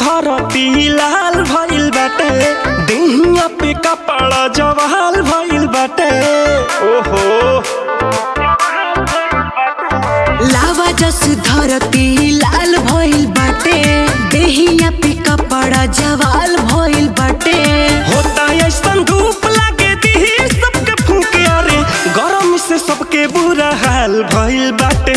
धरती लाल भइल बाटे देहिया पे कपड़ा जवाल भइल बाटे ओहो लावा जस धरती लाल भइल बाटे देहिया पे कपड़ा जवाल भइल बाटे होता ऐसन धूप लागे दिही सबके फूके अरे गरम से सबके बुरा हाल भइल बाटे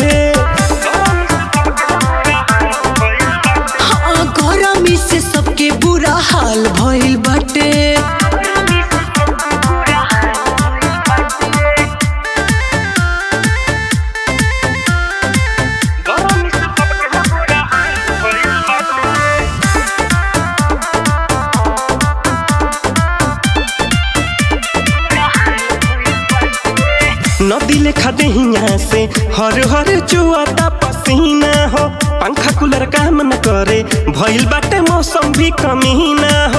हाँ गरमी से सबके बुरा हाल भइल बाटे नदी लेखा देहिया से हर हर चुआता पसीना हो पंखा कूलर काम न करे भइल बाटे मौसम भी कमीना हो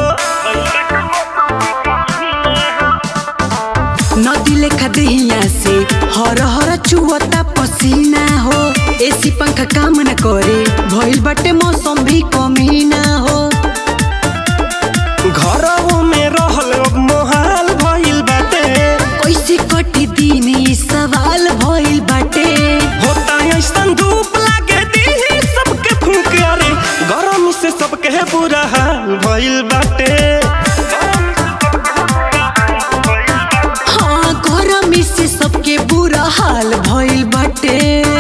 नदी लेखा देहिया से हर हर चुवता पसीना हो एसी पंखा काम न करे भइल बाटे मौसम भी कमी ना हो घरों में रहल अब मोहाल भइल बाटे कैसे कटी दिन ई सवाल भइल बाटे होता ऐसन धूप लागे दिही सबके फूक अरे गरम से सबके बुरा हाल भइल बाटे हाँ गरमी से सबके बुरा हाल भइल बाटे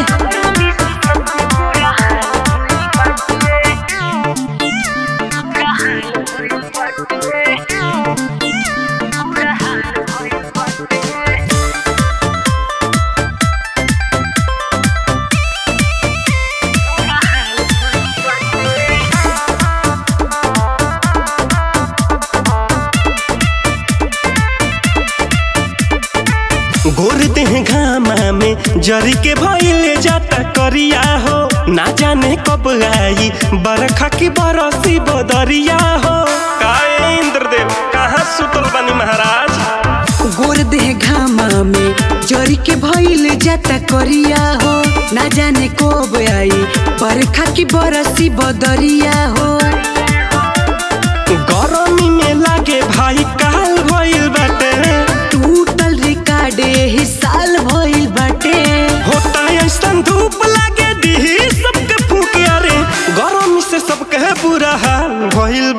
गोर देह घामा में जरी के भइले जाता करिया हो ना जाने कब आई बरखा की बरसी बदरिया हो काहे इंद्रदेव कहाँ सुतल बनी महाराज गोर देह घामा में जरी के भइल जाता करिया हो ना जाने कब आई बरखा की बरसी बदरिया हो गरमी में लागे भाई काल भइल बाटे टूटल रिकार्डे ही साल भइल बाटे होता ऐसन धूप लागे दिही सबके फूके अरे गरमी से सबके बुरा हाल भइल